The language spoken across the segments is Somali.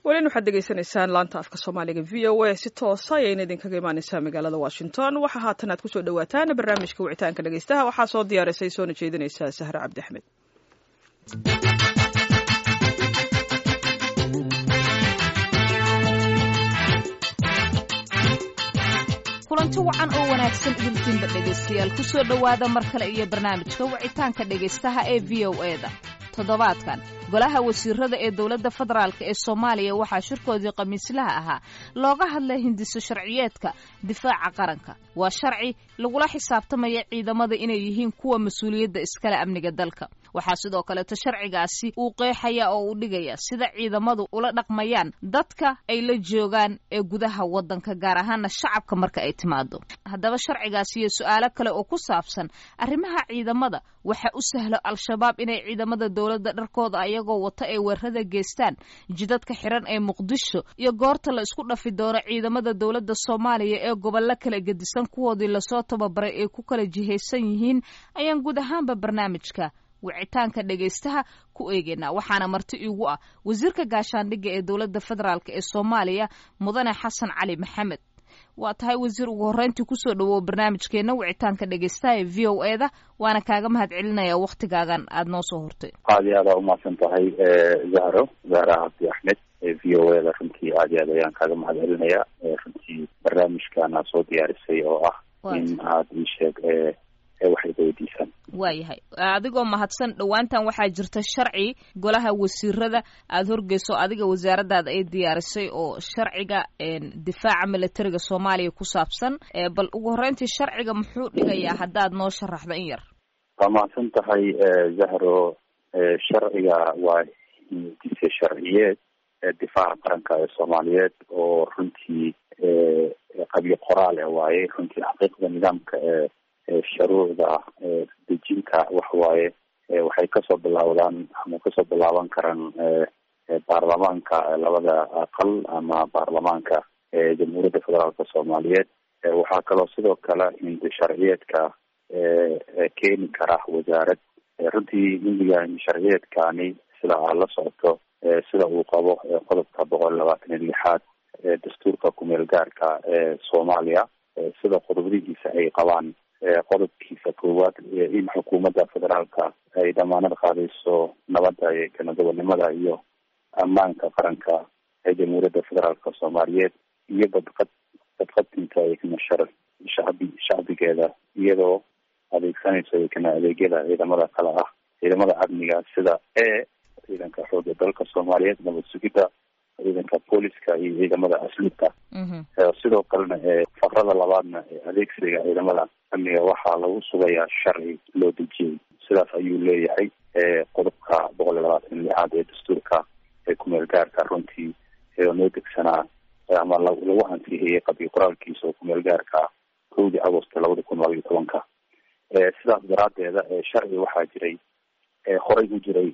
welin waxaad degeysanaysaan laanta afka soomaaliga v o a si toosa ayayna idinkaga imaaneysaa magaalada washington waxaa haatan aad kusoo dhawaataan barnaamijka wicitaanka dhegeystaha waxaa soo diyaarisay soona jeedinaysaa sahre cabdi axmed kulanti wacan oo wanaagsan idinkiinba dhegaystayaal ku soo dhowaada mar kale iyo barnaamijka wicitaanka dhegaystaha ee v o e-da toddobaadkan golaha wasiirada ee dowladda federaalk ee soomaaliya waxaa shirkoodii khamiislaha ahaa looga hadlay hindiso sharciyeedka difaaca qaranka waa sharci lagula xisaabtamaya ciidamada inay yihiin kuwa mas-uuliyadda iskale amniga dalka waxaa sidoo kaleeto sharcigaasi uu qeexaya oo uu dhigaya sida ciidamadu ula dhaqmayaan dadka ay la joogaan ee gudaha waddanka gaar ahaana shacabka marka ay timaado haddaba sharcigaasi iyo su-aalo kale oo ku saabsan arrimaha ciidamada waxa u sahlo al-shabaab inay ciidamada dowladda dharkooda ayagoo wata ay weerada geystaan jidadka xiran ee muqdisho iyo goorta la isku dhafi doono ciidamada dowladda soomaaliya ee gobollo kala gedisan kuwoodii lasoo tababaray ay ku kala jihaysan yihiin ayaan guud ahaanba barnaamijka wicitaanka dhegaystaha ku eegeynaa waxaana marti iigu ah wasiirka gaashaandhigga ee dowladda federaalk ee soomaaliya mudane xasan cali maxamed waa tahay wasiir ugu horreyntii kusoo dhawow barnaamijkeenna wicitaanka dhegaystaha ee v o e da waana kaaga mahad celinaya waktigaagan aada noo soo hortay aad iyo aada umahadsan tahay zahro zahra cabdi axmed v o e da runtii aad iyo aad ayaan kaaga mahad celinaya runtii barnaamijkaana soo diyaarisay oo ah in aad ii sheeg waxay weydiisaan waayahay adigoo mahadsan dhowaantan waxaa jirta sharci golaha wasiirada aada horgeyso adiga wasaaradaada ay diyaarisay oo sharciga difaaca militariga soomaaliya ku saabsan bal ugu horreyntii sharciga muxuu dhigayaa haddaad noo sharaxdo in yar waa mahadsan tahay zahro sharciga waa hindise sharciyeed difaaca qaranka ee soomaaliyeed oo runtii qabyo qoraal e waaye runtii xaqiiqda nidaamka ee shuruucda dejinta waxawaaye waxay kasoo bilaawdaan ama kasoo bilaaban karaan baarlamaanka labada aqal ama baarlamaanka jamhuuriyadda federaalka soomaaliyeed waxaa kaloo sidoo kale hindi sharciyeedka keeni kara wasaarad runtii hindiga hindi sharciyeedkani sida aad la socoto sida uu qabo qodobka boqol labaatan iyo lixaad dastuurka kumeel gaarka ee soomaaliya sida qodobadihiisa ay qabaan qodobkiisa koowaad in xukuumadda federaalka ay damaanad qaadayso nabadda iyo kanadobonimada iyo ammaanka qaranka ee jamhuuriyadda federaalka soomaaliyeed iyo badqad badqabtinka iknashar shacbi shacbigeeda iyadoo adeegsanayso ikna adeegyada ciidamada kale ah ciidamada amniga sida e ciidanka xooga dalka soomaaliyeed nabad sugidda ciidanka booliska iyo ciidamada asluubka sidoo kalena faqrada labaadna adeegsiga ciidamada amniga waxaa lagu sugayaa sharci loo dejiyey sidaas ayuu leeyahay qodobka boqol iyo labaatan lixaad ee dastuurka ee kumeel gaarka runtii noo degsanaa ama lagu ansixiyey qabyo qoraalkiisa oo kumeel gaarka kowdii agost labada kun laba iyo tobanka sidaas daraadeeda sharci waxaa jiray horay u jiray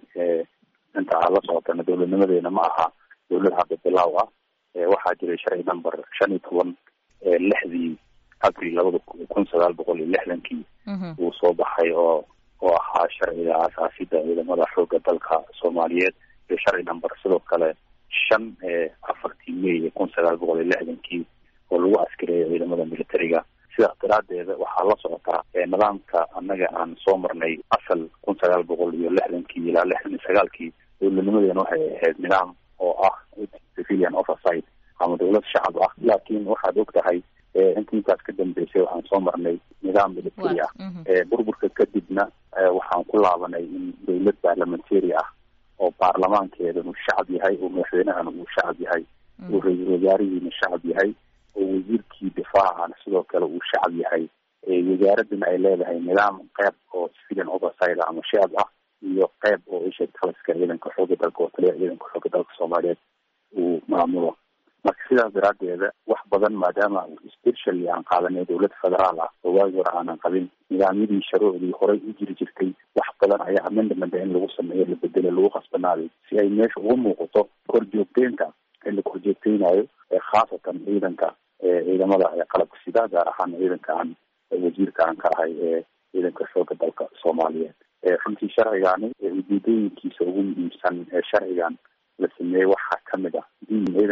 inta aad la socotana dowladnimadeena ma aha dowlad hadda bilaaw ah waxaa jiray sharci number shan iyo toban lixdii abril labada kun sagaal boqol iyo lixdankii uu soo baxay oo oo ahaa sharciga aasaasida ciidamada xooga dalka soomaaliyeed iyo sharci number sidoo kale shan afartii may kun sagaal boqol iyo lixdankii oo lagu askareeyo ciidamada militariga sidaas daraadeeda waxaa la socotaa nidaamka annaga aan soo marnay asal kun sagaal boqol iyo lixdankii ilaa lixdan iyo sagaalkii dowladnimadeena waxay ahayd nidaam oo ah civilian oversight ama dowlad shacab ah laakiin waxaad og tahay inta intaas ka dambeysay waxaan soo marnay nidaam military ah burburka kadibna waxaan ku laabanay in dowlad parliamentary ah oo baarlamaankeedan uu shacab yahay oo madaxweynahana uu shacab yahay oo ra-iisul wasaarihiina shacab yahay oo wasiirkii difaacana sidoo kale uu shacab yahay wasaaradana ay leedahay nidaam qeyb oo civilian oversight ah ama shacab ah iyo qeyb oo isha taliska ciidanka xooga dalka oo taliya ciidanka xooga dalka soomaaliyeed uu maamulo marka sidaas daraadeeda wax badan maadaama specially aan qaadanay dowlad federaal ah oo waagi hore aanan qabin nidaamyadii sharuucdii horay u jiri jirtay wax badan ayaa amendament in lagu sameeyo la bedelo lagu khasbanaaday si ay meesha uga muuqato korjoogteynta in la korjoogteynayo khaasatan ciidanka ciidamada qalabka sida gaar ahaan ciidanka aan wasiirka aan ka ahay ee ciidanka xooga dalka soomaaliyeed runtii sharcigani ujeedooyinkiisa ugu muhiimsan ee sharcigan la sameeyey waxaa kamid ah in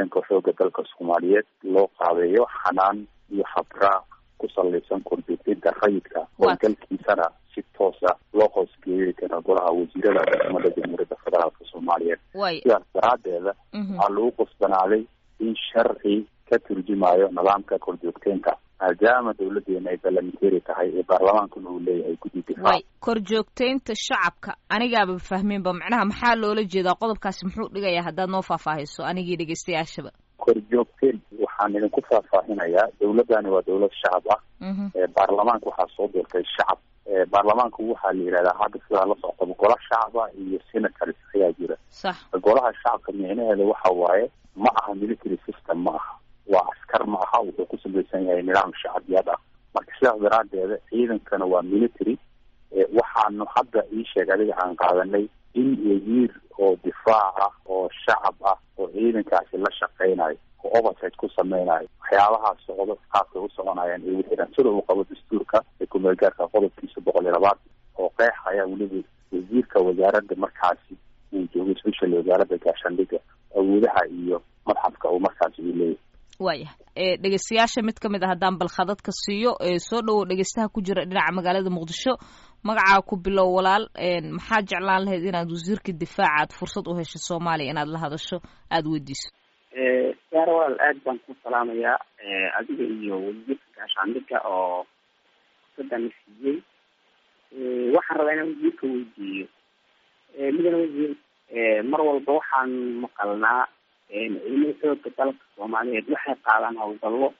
ciidanka xooga dalka soomaaliyeed loo qaabeeyo xanaan iyo habraac ku salaysan korjoogteynta rayidka howlgalkiisana si toosa loo hoosgeeyay kara golaha wasiirada xukuumadda jamhuuriyadda federaalka soomaaliyeed sidaas daraadeeda waxaa lagu qasbanaaday in sharci ka turjumayo nidaamka korjoogteynta maadaama dawladeena ay ballamenteri tahay ee baarlamaankuna uu leeyahay guddi difaac korjoogteynta shacabka anigaaba fahminba macnaha maxaa loola jeedaa qodobkaasi muxuu dhigayaa haddaad noo faahfaahiso anigii dhegeystayaashaba korjoogteen waxaan idinku faahfaahinayaa dawladani waa dawlad shacab ah baarlamaanka waxaa soo doortay shacab baarlamaanku waxaa la yihahdaa hadda sidaa la soctaba gola shacaba iyo senators ayaa jira sax golaha shacabka micnaheeda waxa waaye ma aha military system ma aha waa askar ma aha wuxuu ku samaysan yahay nidaam shacabiyad ah marka sidaas daraadeeda ciidankana waa military waxaanu hadda ii sheeg adiga aan qaadanay in wasiir oo difaac ah oo shacab ah oo ciidankaasi la shaqeynayo oo oversight ku sameynayo waxyaabahaas socdo qaabkay u soconayaan ee wixiran sida uu qabo dastuurka ee kumeelgaarka qodobkiisa boqol iyo labaad oo qeexaya weliba wasiirka wasaaradda markaasi uu joogo special wasaaradda gaashaandhiga awoodaha iyo madxafka uu markaasi uu leeyahay waayah dhegeystayaasha mid kamid a haddaan balkhadadka siiyo soo dhowow dhegeystaha ku jira dhinaca magaalada muqdisho magacaa ku bilow walaal maxaa jeclaan lahayd inaad wasiirka difaaca aad fursad u hesho soomaaliya inaad la hadasho aada weydiiso yaara walaal aad baan ku salaamayaa adiga iyo wasiirka gaashaandhiga oo fursadan siiyey waxaan rabaa inaan wasiirka weydiiyo midana wasiir mar walba waxaan maqalnaa ciidamada xooga dalka soomaaliyeed waxay qaadaan hawlgallo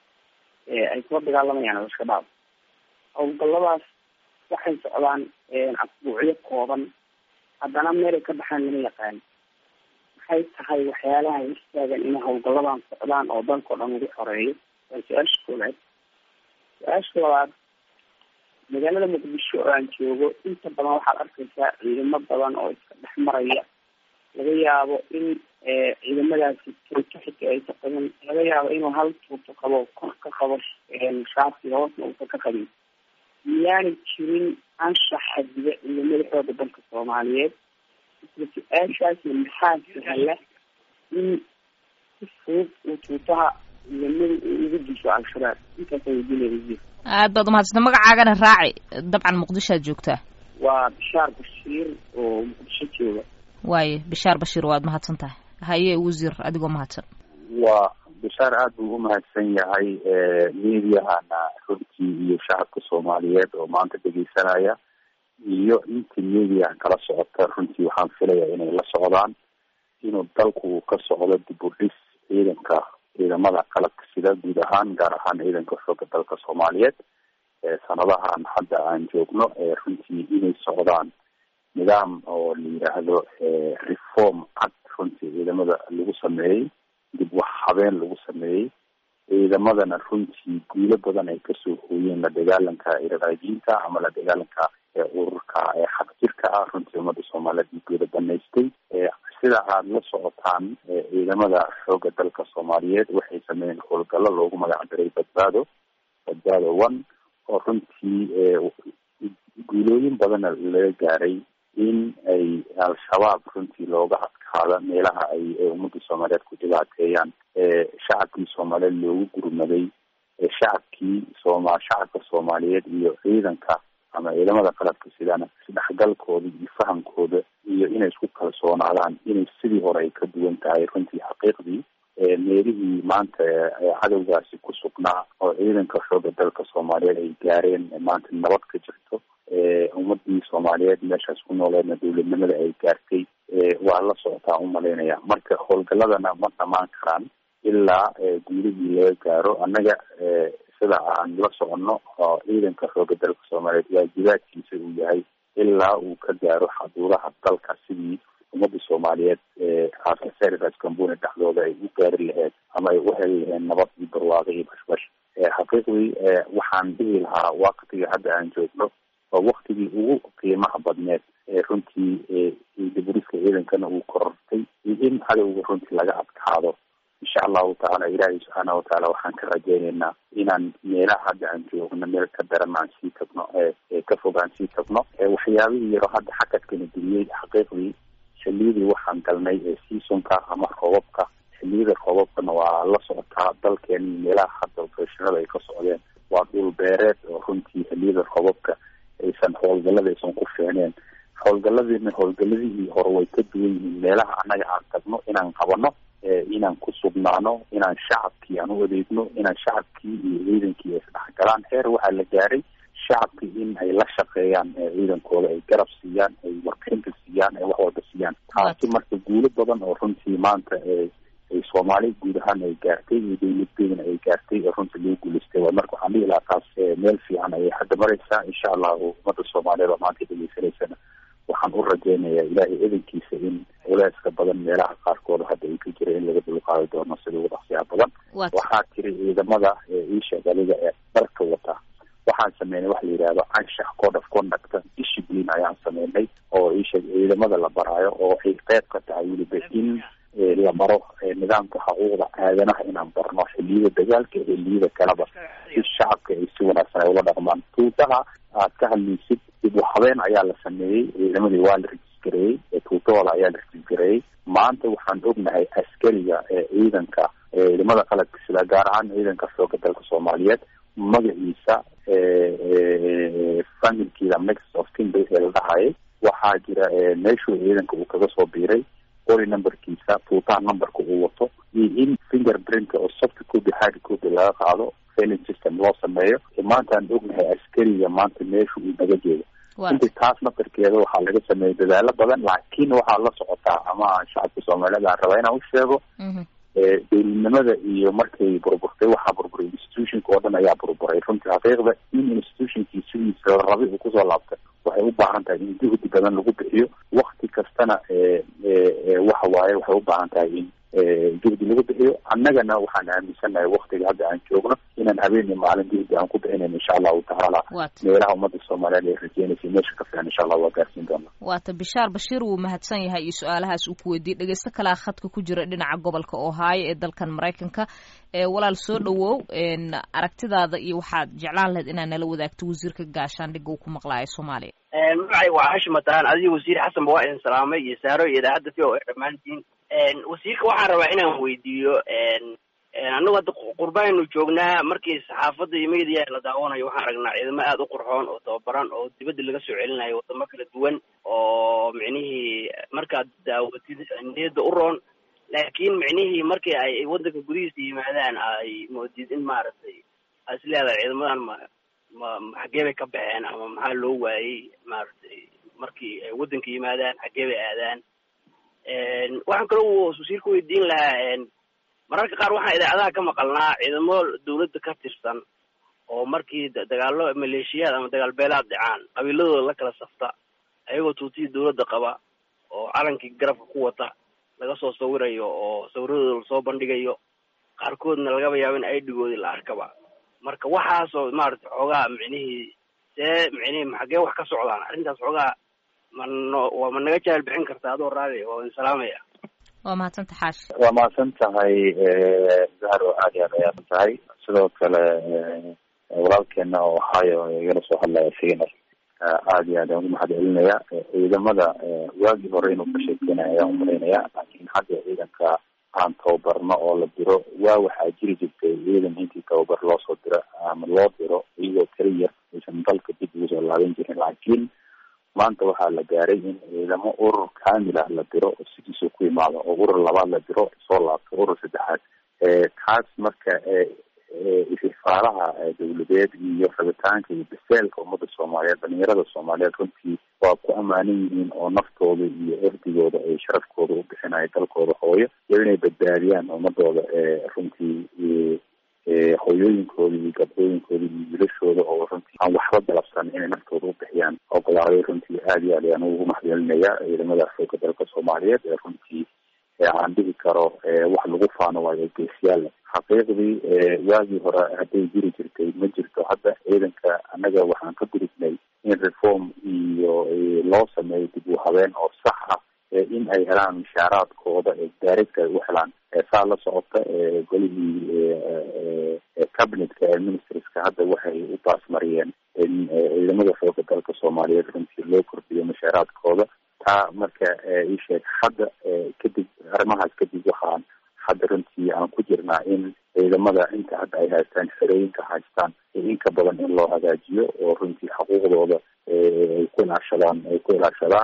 ay kula dagaalamayaan al-shabaab hawlgalladaas waxay socdaan asbuucyo kooban haddana meelay ka baxaan lama yaqaan maxay tahay waxyaalaha istaagan inay hawlgalladan socdaan oo dalkao dhan lagu xoreeyo waa su-aasha koowaad su-aasha labaad magaalada muqdisho oo aan joogo inta badan waxaad arkaysaa ciidamo badan oo iska dhex maraya laga yaabo in ciidamadaasi tuuto xita aysa qabin laga yaabo inuu hal tuuto qabo kor ka qabo shaati hoosna uusan ka qabin miyaanay jirin anshax xadiga ciidamada xooga dalka soomaaliyeed isla su-aashaasna maxaa sahla in si fudud uu tuutaha ciidamada uu ugu diso al-shabaab intaasa weydiinaya aad baad umahadsanta magacaagana raaci dabcan muqdishoad joogtaa waa bishaar bashiir oo muqdisho jooga waaye bishaar bashiir waad mahadsan tahay haye wasiir adigoo mahadsan waa bishaar aad buu umahadsan yahay mediahana runtii iyo shacabka soomaaliyeed oo maanta dhegeysanaya iyo intii mediaha kala socota runtii waxaan filaya inay la socdaan inuu dalku ka socdo dib u dhis ciidanka ciidamada qalabka sida guud ahaan gaar ahaan ciidanka xooga dalka soomaaliyeed sanadahan hadda aan joogno runtii inay socdaan nidaam oo la yidhaahdo reform cad runtii ciidamada lagu sameeyey dib wax habeen lagu sameeyey ciidamadana runtii guulo badan ay kasoo hooyeen la dagaalanka iraqaajiinta ama la dagaalanka ururka xaq jirka ah runtii ummadda soomaaliyeed guulo banaystay sida aad la socotaan ciidamada xooga dalka soomaaliyeed waxay sameeyeen howlgallo loogu magac daray badbaado badbaado one oo runtii guulooyin badana laga gaaray in ay al-shabaab runtii looga adkaado meelaha ay ummadda soomaaliyeed ku dhibaateeyaan shacabkii soomaaliyeed loogu gurmaday shacabkii sooma shacabka soomaaliyeed iyo ciidanka ama ciidamada qalabka sidana isdhexgalkooda iyo fahamkooda iyo inay isku kalsoonaadaan inay sidii hore ay ka duwan tahay runtii xaqiiqdii meelihii maanta cadowgaasi ku sugnaa oo ciidanka xooga dalka soomaaliyeed ay gaareen maanta nabad ka jirto ummadii soomaaliyeed meeshaas ku nooleedna dowladnimada ay gaartay waa la socotaa umalaynaya marka howlgaladana ma dhamaan karaan ilaa guulihii laga gaaro annaga sida aan la soconno oo ciidanka xooga dalka soomaaliyeed waajibaadkiisa uu yahay ilaa uu ka gaaro xaduudaha dalka sidii ummadda soomaaliyeed aasariras kambuni dhexdooda ay u gaari lahayd ama ay u heli laheen nabad iyo barwaaqo iyo bashbash xaqiiqdii waxaan dhihi lahaa waktiga hadda aan joogno waa waktigii ugu qiimaha badneed ee runtii diburiska ciidankana uu korortay iyo in cadowga runtii laga adkaado insha allahu tacaala ilaahay subxaana watacaala waxaan ka rajeyneynaa inaan meelaha hadda aan joogno meel ka daran aan sii tagno ka fog aan sii tagno waxyaabihii yaro hadda xakadkana geliyey xaqiiqdii xiliyadii waxaan galnay ee seasonka ama roobabka xiliyada roobabkana waa la socotaa dalkeena meelaha hadda operashinada ay ka socdeen waa dhul beereed oo runtii xiliyada roobabka aysan howlgalada aysan ku fiicneen howlgaladiina howlgaladihii hore way ka duwan yihiin meelaha annaga aan tagno inaan qabano inaan ku sugnaano inaan shacabkii aan u adeegno inaan shacabkii iyo ciidankii ay isdhexgalaan heer waxaa la gaaray shacabkii in ay la shaqeeyaan ciidankooda ay garab siiyaan ay warbixinta siiyaan ay wax walba siiyaan taasi marka guulo badan oo runtii maanta ay soomaali guud ahaan ay gaartay iyo dawladdeedana ay gaartay oo runtii lagu guulaystay waa marka waxaan dhihi lahaa taas meel fiican ayay hadda maraysaa insha allahu ummadda soomaaliyeed oo maanta dhegeysanaysana waxaan u rajeynayaa ilaahay edankiisa in culeyska badan meelaha qaarkooda hadda ay ka jira in laga dulqaadi doono sida ugu dhaqsiyaha badan waxaa tiri ciidamada iisheeg adiga ee dharka wata waxaan sameynay waxa la yidhahdo anshax code of conduct discipline ayaan sameynay oo iisheeg ciidamada la baraayo oo ay qeyb ka tahay weliba in la baro nidaamka xuquuqda aadanaha inaan barno xiliyada dagaalka xiliyada kaleba si shacabka ay si wanaagsan ay ula dhaqmaan tuutaha aad ka hadlaysid dib u habeen ayaa la sameeyey ciidamadii waa la rejistareeyey tuutahooda ayaa la rejistareeyey maanta waxaan ognahay askariga ciidanka ciidamada qaladka sida gaar ahaan ciidanka xooga dalka soomaaliyeed magaciisa familkiida mix of kinbay ee la dhahayay waxaa jira meeshuu ciidanka uu kaga soo biiray qori numberkiisa tuutaha numberka uu wato iyo in finger printka oo soft copy hard copy laga qaado failing system loo sameeyo maanta aan ognahay askariga maanta meesha uu naga jeedo inta taas nafarkeeda waxaa laga sameeyay dadaalo badan laakiin waxaa la socotaa ama shacabka soomaaliyeed aan rabaa inaan u sheego dowladnimada iyo markay burburtay waxaa burburay institutionka oo dhan ayaa burburay runtii xaqiiqda in institutionkii sidiisa la rabay uu kusoo laabtay waxay u baahan tahay in juhdi badan lagu bixiyo wakti kastana waxa waaye waxay u baahan tahay in juhdi lagu bixiyo annagana waxaan aaminsanahay waktiga hadda aan joogno inaan habeenii maalin juhdi aan ku bixinayn insha allahu tacaala meelaha ummadda soomaaliyeed ay rajeynaysa meesha ka fiican insha allah waa gaarsiin doona waata bishaar bashiir wuu mahadsan yahay iyo su-aalahaas uu ku weydiiyey dhegeysto kalea khadka ku jira dhinaca gobolka ohaayo ee dalkan maraykanka walaal soo dhawow aragtidaada iyo waxaad jeclaan lahayd inaad nala wadaagto wasiirka gaashaandhigga uu ku maqlaayo soomaaliya magacay waa hashim mataan adiga wasiir xasanba waa idin salaamay iyo saaro iyo idaacadda v o a dhammaantiin wasiirka waxaan rabaa inaan weydiiyo annagu hadda qurbaaynu joognaa markii saxaafadda iyo media la daawanayo waxaan aragnaa ciidamo aada u qurxoon oo tababaran oo dibadda laga soo celinayo wadamo kala duwan oo micnihii markaad daawatid niyadda u roon laakiin micnihii markii ay waddanka gudihiisa yimaadaan ay moodid in maaragtay a is leedahay ciidamadan ma ma xaggee bay ka baxeen ama maxaa loo waayey maaragtay markii ay waddanka yimaadaan xaggee bay aadaan waxaan kaloo wasiirka weydiin lahaa mararka qaar waxaan idaacadaha ka maqalnaa ciidamo dawladda ka tirsan oo markii dagaalo maleeshiyaad ama dagaal beelaad dhacaan qabiiladooda la kala safta ayagoo tuutihii dawladda qaba oo calankii garabka ku wata laga soo sawirayo oo sawiradooda lasoo bandhigayo qaarkoodna lagaba yaabo in aidigoodii la arkaba marka waxaasoo maaragtay xoogaa micnihii see micnihii xaggee wax ka socdaan arrintaas xoogaa mano waa ma naga jahal bixin karta adoo raali waa idin salaamaya waa mahadsanta xaashi waa mahadsan tahay zahro aad iyo aad ayaad tahay sidoo kale walaalkeena oo ohaayo igala soo hadlaya isagana aad iyo aad aan ugu mahad celinaya ciidamada waagii hore inuu ka sheekeynaya ayaan umalaynaya laakiin hadda ciidanka aan tababarno oo la diro waa waxaa jiri jirtay ciidan intii tababar loo soo diro ama loo diro iyagoo keli yar aysan dalka dib ugu soo laaban jirin laakiin maanta waxaa la gaaray in ciidamo urur kamil ah la diro oo sidiisuu ku imaado oo urur labaad la diro soo laabto urur saddexaad taas marka istifaalaha dawladeed iyo rabitaanka iyo biseelka ummadda soomaaliyeed dhalinyarada soomaaliyeed runtii waa ku ammaanan yihiin oo naftooda iyo erdigooda ay sharafkooda u bixinayo dalkooda hooyo iyo inay badbaadiyaan ummadooda runtii hooyooyinkooda iyo gabdhooyinkooda iyo wiilashooda oo runtii aan waxba galabsan inay naftooda u bixiyaan ogolaaday runtii aad iyo aad ayaan ugu mahadcelinaya ciidamada xooga dalka soomaaliyeed ee runtii aan dhihi karo wax lagu faano waayo geesiyaal xaqiiqdii waagii hore hadday jiri jirtay ma jirto hadda ciidanka annaga waxaan ka gudubnay in reform iyo loo sameeyo dib u habeen oo sax ah in ay helaan mishaaraadkooda ee daarigta ay u helaan saa la socota golihii cabinetka ee ministerska hadda waxay u baasmariyeen in ciidamada xooga dalka soomaaliyeed runtii loo kordhiyo mishaaraadkooda taa marka isheeg hadda kadib arrimahaas kadib waxaan hadda runtii aan ku jirnaa in ciidamada inta hadda ay haystaan xerooyinka haystaan in ka badan in loo hagaajiyo oo runtii xuquuqdooda ay ku ilaashadaan ay ku ilaashadaan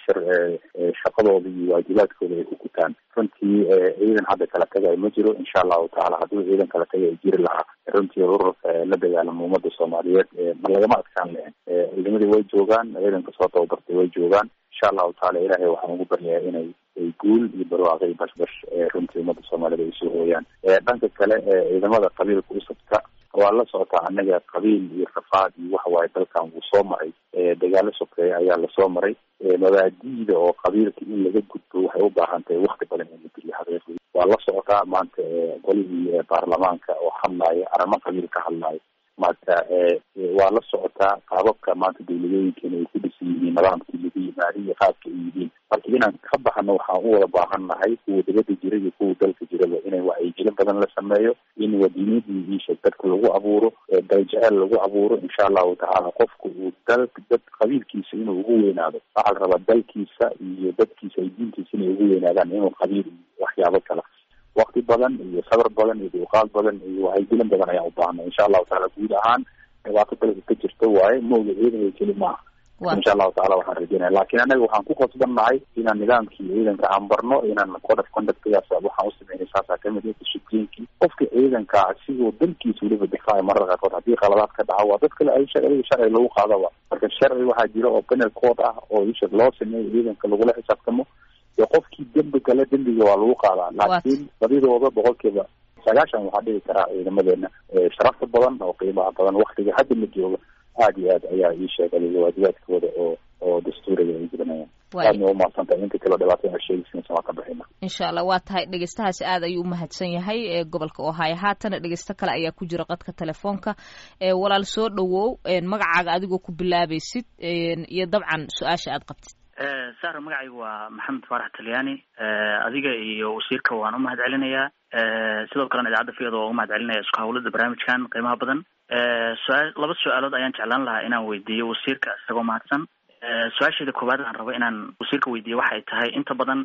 shaqadooda iyo waajibaadkooda ay ku gutaan runtii ciidan hadda kala tagay ma jiro insha allahu tacaala haddii ciidan kala tagay ay jiri lahaa runtii ururka la dagaalama ummadda soomaaliyeed ma lagama adkaan lahen ciidamadii way joogaan ciidanka soo tababartay way joogaan insha allahu taala ilaahay waxaan ugu baryayaa inay ay guul iyo barwaaqo iyo bashbash runtii ummadda soomaaliyed ay soo hooyaan dhanka kale ciidamada qabiilka usabta waa la socotaa anaga qabiil iyo rafaad iyo waxa waaye dalkan wuu soo maray dagaalo sokeeya ayaa lasoo maray mabaadi'da oo qabiilka in laga gudbo waxay u baahan tahay wakti badan in la geliyo xaqiiqdii waa la socotaa maanta golihii baarlamaanka oo hadlaya arrimo qabiil ka hadlaya maanta waa la socotaa qaababka maanta dawladooyinkeena ay ku dhisan yihiin nidaamkii lagu yimaada iyo qaabka ay yihiin marka inaan ka baxno waxaan u wada baahan nahay kuwa dibadda jira iyo kuwa dalka jiraba inay wacyigelin badan la sameeyo in wadiinadii iisha dadka lagu abuuro daljecel lagu abuuro insha allahu tacaala qofku uu dal dad qabiilkiisa inuu ugu weynaado waxaa la rabaa dalkiisa iyo dadkiisa ay diintiisa inay ugu weynaadaan inuu qabiil iyo waxyaabo kala wakti badan iyo sabr badan iyo duuqaad badan iyo wacyigelin badan ayaan u baahnay insha allahu taala guud ahaan dhibaato dalka ka jirta waaye mooga ciidanka keli maaha insha allahu tacala waxaan rajeynaya lakin anaga waxaan ku qasban nahay inaan nidaamkii ciidanka aan barno inaan code of conductgaas waxaan usameynay saasaa kamid ah disciplinkii qofka ciidanka asigoo dalkiisa weliba difaaca mararka qaarkood haddii qaladaad ka dhaco waa dad kale ay sharciga sharci lagu qaadaba marka sharci waxaa jira oo penal code ah oo isha loo sameeyo ciidanka lagula xisaabtamo iyo qofkii dembi gale dembiga waa lagu qaadaa laakiin badidooda boqolkiiba sagaashan waxaa dhigi karaa ciidamadeena sharafta badan oo qiimaha badan waktiga hadda la jooga aada iyo aad ayaa ii sheegay waajibaadkooda oo oo dastuuriga ay gudanayaan aadna waa umahadsantahay inta kaleo dhibaato a sheegaysa waa ka bixina insha allah waa tahay dhegeystahaasi aad ayuu umahadsan yahay ee gobolka ohaayo haatana dhegeysto kale ayaa ku jira qadka telefoonka walaal soo dhawow magacaaga adigoo ku bilaabaysid iyo dabcan su-aasha aad qabtid sara magacaygu waa maxamed faarax talyaani adiga iyo wasiirka waan u mahad celinayaa sidoo kalena idaacadda fiyada waa u mahad celinaya isku hawlada barnaamijkan qiimaha badan su-aa laba su-aalood ayaan jeclaan lahaa inaan weydiiyo wasiirka isagoo mahadsan su-aasheeda koowaad aan rabo inaan wasiirka weydiiyo waxay tahay inta badan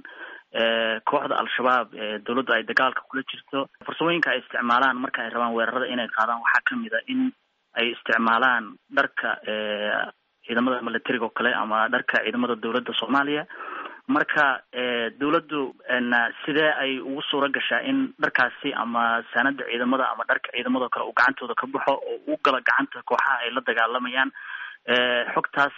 kooxda al-shabaab ee dawladdu ay dagaalka kula jirto farsamooyinka ay isticmaalaan marka ay rabaan weerarada inay qaadaan waxaa kamid a in ay isticmaalaan dharka ciidamada militariga oo kale ama dharka ciidamada dawladda soomaaliya marka dawladdu sidee ay ugu suura gashaa in dharkaasi ama saanada ciidamada ama dharka ciidamado kale uu gacantooda ka baxo oo u gala gacanta kooxaha ay la dagaalamayaan xogtaas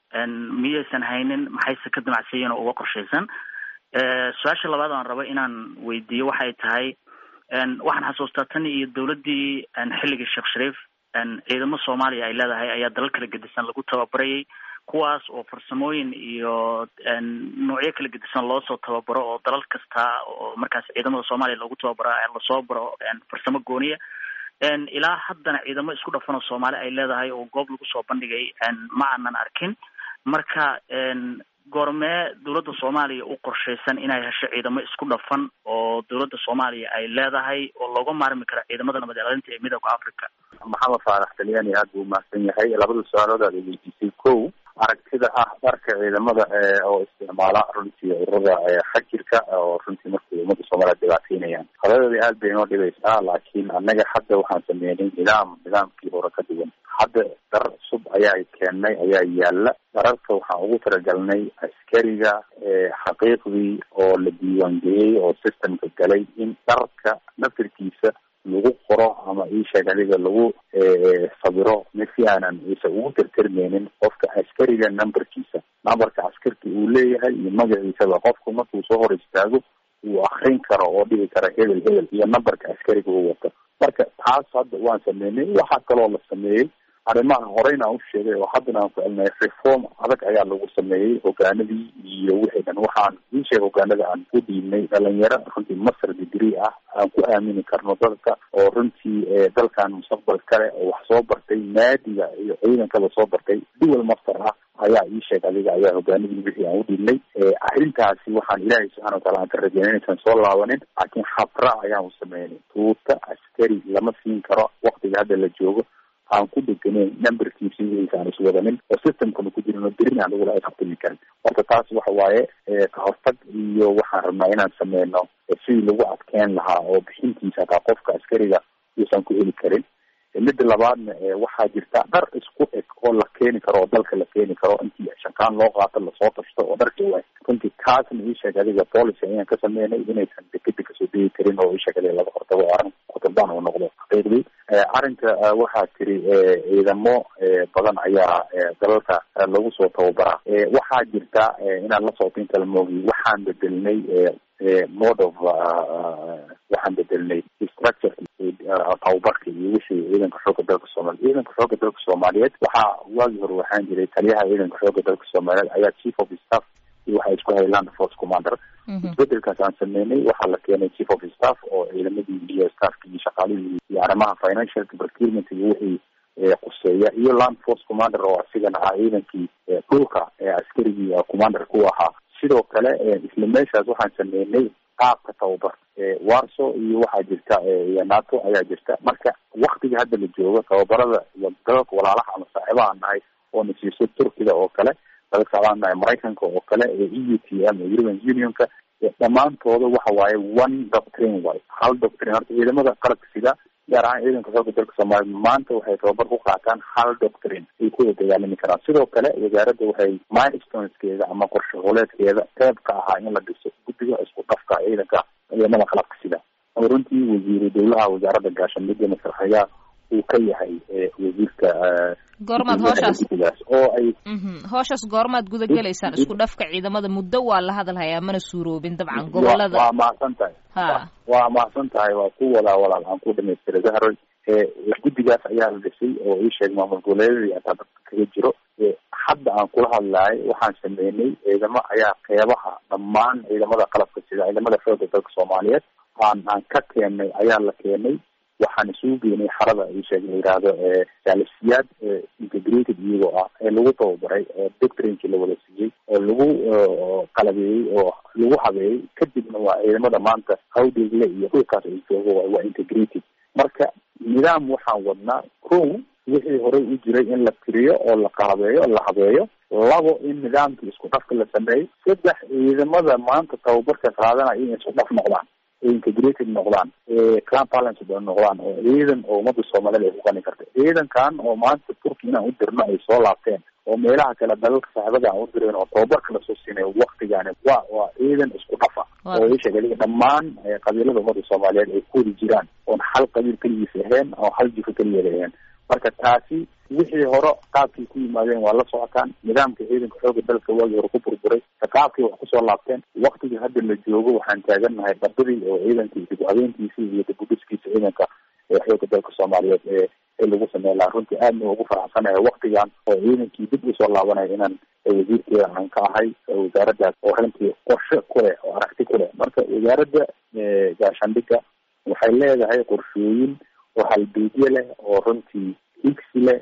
miyaysan haynin maxayse ka damacsiiyeen oo uga qorshaysan su-aasha labaad aan rabo inaan weydiiyo waxay tahay waxaan xasuustaa tan iyo dawladdii xilligii sheekh shariif ciidamo soomaaliya ay leedahay ayaa dalal kala gedisan lagu tababarayay kuwaas oo farsamooyin iyo noocyo kala gedisan loosoo tababaro oo dalal kasta oo markaas ciidamada soomaaliya loogu tababaro lasoo baro farsamo gooniya ilaa haddana ciidamo isku dhafan oo soomaali ay leedahay oo goob lagu soo bandhigay ma aanan arkin marka goormee dawladda soomaaliya u qorshaysan inay hesho ciidamo isku dhafan oo dawladda soomaaliya ay leedahay oo looga maarmi karo ciidamada nabad ilaalinta ee midooda africa maxamed faarax talyaani aada buu umahadsan yahay labada su-aalood aad weydiisay kow aragtida ah dharka ciidamada oo isticmaala runtii ururada xajirka oo runtii markay ummadda soomaaliya dhibaateynayaan qadadoodii aad bay inoo dhibaysaa laakiin annaga hadda waxaan sameynay nidaam nidaamkii hore ka duwan hadda dhar cusub ayaa keennay ayaa yaala dhararka waxaan ugu talagalnay askariga xaqiiqdii oo la diiwaangeliyey oo systemka galay in dharka nafirkiisa lagu qoro ama iisheeg adiga lagu sabiro mid si aanan isa ugu tirtirmeynin qofka askariga numberkiisa numberka askarka uu leeyahay iyo magaciisaba qofku markuu soo hor istaago uu akrin karo oo dhihi karo hebel hebel iyo numberka askariga uu wato marka taas hadda waan sameynay waxaa kaloo la sameeyey arrimaha horeyna aan u sheegay oo haddana aan ku celinay reform adag ayaa lagu sameeyey hogaanadii iyo wixii dhan waxaan ii sheeg hogaanada aan ku dhiibnay dhalinyaro runtii master degree ah aan ku aamini karno dadka oo runtii dalkan mustaqbal kale oo wax soo bartay naadiga iyo ciidankaba soo bartay dual master ah ayaa ii sheeg adiga ayaa hogaanadii wixii aan u dhiibnay arrintaasi waxaan ilaahay subxana watacala aan ka rajeynay inaysan soo laabanin laakiin habra ayaan u sameynay tuuta askari lama siin karo waktiga hadda la joogo aan ku deganeyn numberkiisi wiisa aan iswadanin oo systemkana ku jirin oo berin aan lagula xisaabtami karin horta taas waxa waaye ka hortag iyo waxaan rabnaa inaan sameyno sidii lagu adkeyn lahaa oo bixintiisa hataa qofka askariga uusan ku heli karin midda labaadna waxaa jirta dhar isku eg oo la keeni karo oo dalka la keeni karo intii shankaan loo qaato lasoo tashto oo dharki wa runtii taasna ii sheeg adiga policy ayaan ka sameynay inaysan dekeda kasoo degi karin oo isheeg adiga laga hortago arrin kutubaan uu noqdo xaqiiqdii arrinka waxaa tiri ciidamo badan ayaa dalalka lagu soo tababaraa waxaa jirta inaan la socoto inta la moogiy waxaan bedelnay mode of waxaan bedelnay structure tababarka iyo wixii ciidanka xooga dalka soomaaliya ciidanka xooga dalka soomaaliyeed waxaa waagii hore waxaan jiray taliyaha ciidanka xooga dalka soomaaliyeed ayaa chief of staff iyo waxay isku hayay land force commander isbedelkaas aan sameynay waxaa la keenay chief of staff oo ciidamadii iyo staffki iyo shaqaalihii iyo arrimaha financial procurement iyo wixii quseeya iyo land force commander oo asigana ah ciidankii dhulka ee askarigii commander ku ahaa sidoo kale isla meeshaas waxaan sameynay qaabka tababar warso iyo waxaa jirta iyo nato ayaa jirta marka waktiga hadda la joogo tababarada iyo dalalka walaalaha ama saaxiibaha nahay oo na siiso turkiga oo kale dalalka saaxiibaha nahay maraykanka oo kale e u t m european unionka dhammaantooda waxa waaye one doctrine way hal doctrine horta ciidamada qalabka sida gaar ahaan ciidanka xooga dalka soomaaliya maanta waxay tababar ku qaataan hal doctrine ay ku wada dagaalami karaan sidoo kale wasaaradda waxay milestoneskeeda ama qorshe hooleedkeeda qeyb ka ahaa in la dhiso guddiga isku dhafka ciidanka ciidamada qalabka sida oo runtii wasiiru dowlaha wasaaradda gaashaandhigga masraxeeya uu ka yahay wasiirka goormaad hooshaas guddigaas oo ay hooshaas goormaad guda gelaysaan isku dhafka ciidamada muddo waa la hadalhayaa mana suuroobin dabcan gobolada waa mahadsan tahay ha waa mahadsan tahay waa ku wadaa walaal aan ku dhamaystira zahroy guddigaas ayaa la dhisay oo ii sheeg maamul goboleedadii ataa dadka kaga jiro hadda aan kula hadlahay waxaan sameynay ciidamo ayaa qeybaha dhammaan ciidamada qalabka sida ciidamada xooga dalka soomaaliyeed aan aan ka keenay ayaa la keenay waxaan isugu geynay xarada isheeg la yihahdo jaalisiyaad integrated iyagoo ah ee lagu tababaray doctrinkii la wada siiyey oo lagu qalabeeyey oo lagu habeeyey kadibna waa ciidamada maanta hawdeegle iyo dhulkaas ay joogo waa integrated marka nidaam waxaan wadnaa kow wixii horey u jiray in la tiriyo oo la qalabeeyo la habeeyo labo in nidaamkii isku dhafka la sameeyo saddex ciidamada maanta tababarka qaadanaya in isku dhaf noqdaan integrated noqdaan clan balance noqdaan oo ciidan oo ummadda soomaaliyed ay ku qani karta ciidankan oo maanta turki inaan u dirno ay soo laabteen oo meelaha kale dalalka saaxibada aan u direen oo tababarka lasoo siinayo waktigaani waa waa ciidan isku dhafa oo isheeg adiga dhammaan qabiilada ummadda soomaaliyeed ay ku wadi jiraan oon hal qabiil keligiis ahayn oo hal jifo keligeed ahayn marka taasi wixii hore qaabkii ku yimaadeen waa la socotaan nidaamka ciidanka xooga dalka waagii hore ku burburay qaabkii wax kusoo laabteen waktigii hadda la joogo waxaan taagannahay dabadii oo ciidankii dib u habeenkiisii iyo dib u dhiskiisa ciidanka xooga dalka soomaaliyeed ee ee lagu sameyn lahaa runtii aadna ugu faraxsanahay waktigan oo ciidankii dib usoo laabanaya inaan wasiirkeeda aan ka ahay wasaaraddaas oo runtii qorshe ku leh oo aragti ku leh marka wasaaradda gaashaandhigga waxay leedahay qorshooyin oo halbeegye leh oo runtii higsi leh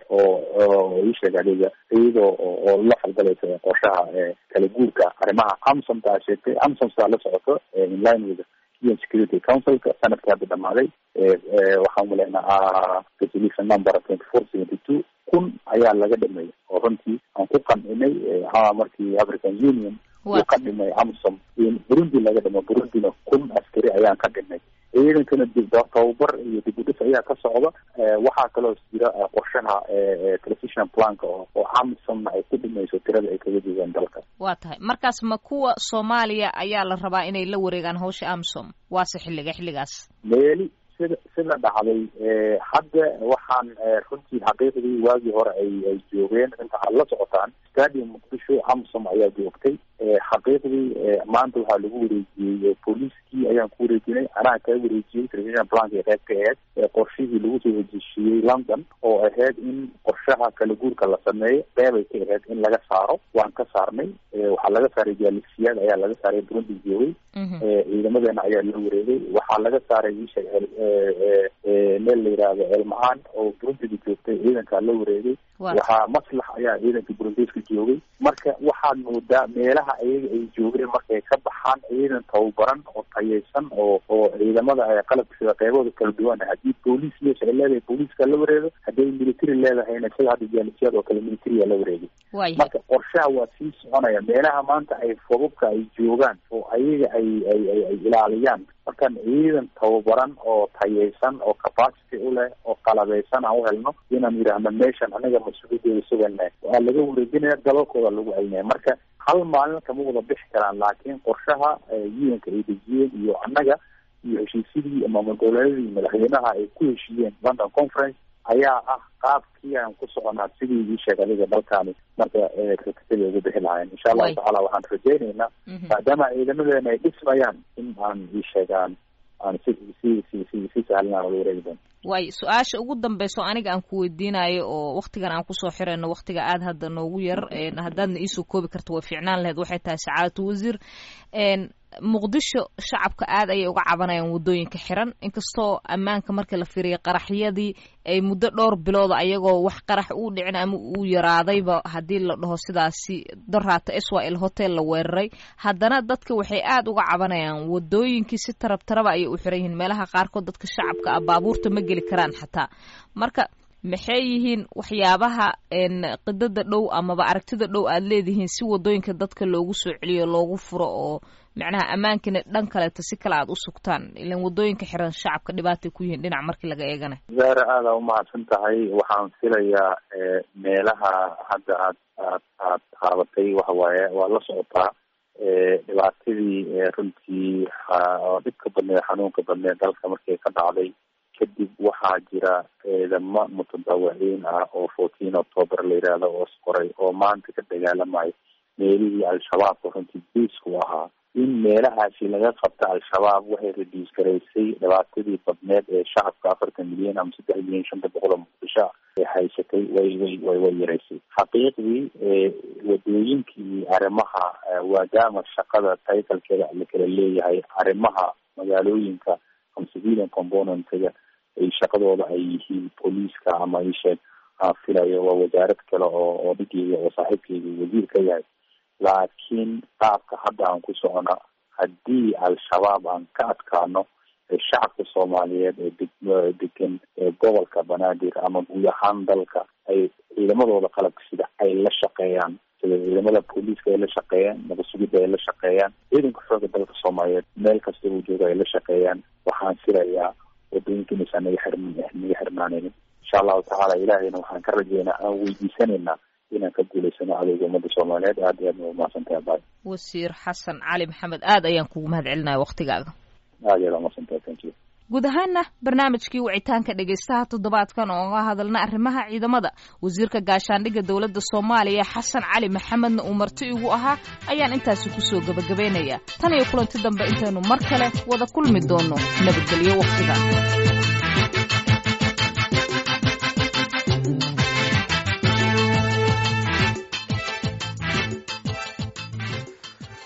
oo isheeg adiga iyadoo oo la falgalaysa qorshaha kala guurka arrimaha amsomta a sheegtay amsomtaa la socoto inline with un security councilka sanadkii hadda dhamaaday waxaan uleynaa resolution number twenty four seventy two kun ayaa laga dhameeyay oo runtii aan ku qancinay markii african union uu ka dhimay amsom in burundi laga dhimo burundina kun askari ayaan ka dhimay ciidankana tababar iyo dib u dhis ayaa ka socda waxaa kaloo jira qorshaha transition planka oo amsomna ay ku dhimayso tirada ay kaga joogaan dalka waa tahay markaas ma kuwa soomaaliya ayaa la rabaa inay la wareegaan hawsha amsom waase xilliga xilligaas meeli sida sida dhacday hadda waxaan runtii xaqiiqdii waagii hore ay ay joogeen inta aad la socotaan stadium muqdisho amsom ayaa joogtay xaqiiqdii maanta waxaa lagu wareejiyey booliiskii ayaan ku wareejinay anaa kaa wareejiyey television planka qeyb ka aheyd qorshihii lagu soo heshiishiyey london oo ahayd in qorshaha kala guurka la sameeyo qeyb ay ka ahayd in laga saaro waan ka saarnay waxaa laga saaray jaalisiyaad ayaa laga saaray burundi joogay ciidamadeena ayaa la wareegay waxaa laga saaray isha meel la yihahdo elmahaan oo burundiga joogtay ciidankaa la wareegay waxaa maslax ayaa ciidanka burundiska joogay marka waxaad moodaa meelaha ayaga ay joogeen markay ka baxaan ciidan tababaran oo tayaysan oo oo ciidamada qalabka sida qeybahooda kala duwan haddii booliis meesha ay leedahay booliiska la wareego hadday military leedahayna sida hadda jaalisiyaad oo kale militariya la wareegay marka qorshaha waa sii soconaya meelaha maanta ay fobabka ay joogaan oo ayaga ay ay ay ay ilaaliyaan markaan ciidan tababaran oo tayaysan oo capacity u leh oo qalabeysan aan u helno inaan yidhaahno meeshan anaga mas-uuliyadeeda sugana waa laga wareejinaya dalalkooda lagu celinaya marka hal maalin kama wada bixi karaan laakiin qorshaha yuanka ay dejiyeen iyo annaga iyo heshiisyadii maamul goboleedyadii madaxweynaha ay ku heshiiyeen london conference ayaa ah qaabkii aan ku soconaa sidii ii sheeg adiga dalkaani marka rakasadii ugu bixi lahayn insha allahu tacala waxaan rajaynaynaa maadaama ciidamadeena ay dhismayaan in aan ii sheegaan aan si si si si si sahlan aan uga wareegi doono waayo su-aasha ugu dambeyso aniga aan ku weydiinayo oo waktigan aan kusoo xirayno waktiga aada hadda noogu yar haddaadna iisoo koobi karto way fiicnaan lahayd waxay tahay sacaadatu wasiir muqdisho shacabka aada ayay uga cabanayaan waddooyinka xiran inkastoo ammaanka marka la fiiriya qaraxyadii ay muddo dhowr bilooda ayagoo wax qarax uu dhicin ama uu yaraadayba haddii la dhaho sidaasi doraata swal hotel la weeraray haddana dadka waxay aada uga cabanayaan waddooyinkii si tarab taraba ayay u xiran yihiin meelaha qaarkood dadka shacabka ah baabuurta ma geli karaan xataa marka maxay yihiin waxyaabaha qidada dhow amaba aragtida dhow aada leedihiin si waddooyinka dadka loogu soo celiyo loogu furo oo macnaha ammaankina dhan kaleeto si kale aada u sugtaan ilan waddooyinka xiran shacabka dhibaatay ku yihiin dhinac markii laga eeganayo zaara aada umahadsan tahay waxaan filayaa meelaha hadda aad aad aad taabatay waxa waaye waa la socotaa dhibaatadii runtii oo dhibka badneed xanuunka badneed dalka markay ka dhacday kadib waxaa jira ciidamo mutadawiciin ah oo fourteen october la yidhaahdo oo isqoray oo maanta ka dagaalamayo meelihii al-shabaabka runtii biisku ahaa in meelahaasi laga qabta al-shabaab waxay reduce garaysay dhibaatadii badneed ee shacabka afartan milyan ama saddex milyan shanta boqol oo muqdisho ay haysatay way way way way yaraysay xaqiiqdii wadooyinkii arrimaha waadaama shaqada taytalkeeda la kala leeyahay arrimaha magaalooyinka ama civilian componentga ay shaqadooda ay yihiin booliiska ama isheeg aan filayo waa wasaarad kale oo oo dhigeyga oo saaxiibkeyga wasiir ka yahay laakiin qaabka hadda aan ku socona haddii al-shabaab aan ka adkaano shacabka soomaaliyeed ee deg degan ee gobolka banaadir ama guud ahaan dalka ay ciidamadooda qalabka sida ay la shaqeeyaan sida ciidamada booliiska ay la shaqeeyaan nabasugidda ay la shaqeeyaan ciidanka xooga dalka soomaaliyeed meel kasta uu jooga ay la shaqeeyaan waxaan filayaa wadooyinka inaysan naga xirm naga xirmaanaynin insha allahu tacaala ilaahayna waxaan ka rajeynaa aan weydiisanaynaa inaan ka guulaysano adowga ummadda soomaaliyeed aad iyo aad ma umahadsantahay abay wasiir xasan cali maxamed aad ayaan kugu mahad celinaya waktigaaga aad iyo aad umahadsantahay thank you guud ahaanna barnaamijkii wicitaanka dhegaystaha toddobaadkan oo ga hadalna arrimaha ciidamada wasiirka gaashaandhigga dowladda soomaaliya xasan cali maxamedna uu marti igu ahaa ayaan intaasi kusoo gebagabaynayaa tan iyo kulanti dambe intaynu mar kale wada kulmi doonno nabadgelyo wakhtiga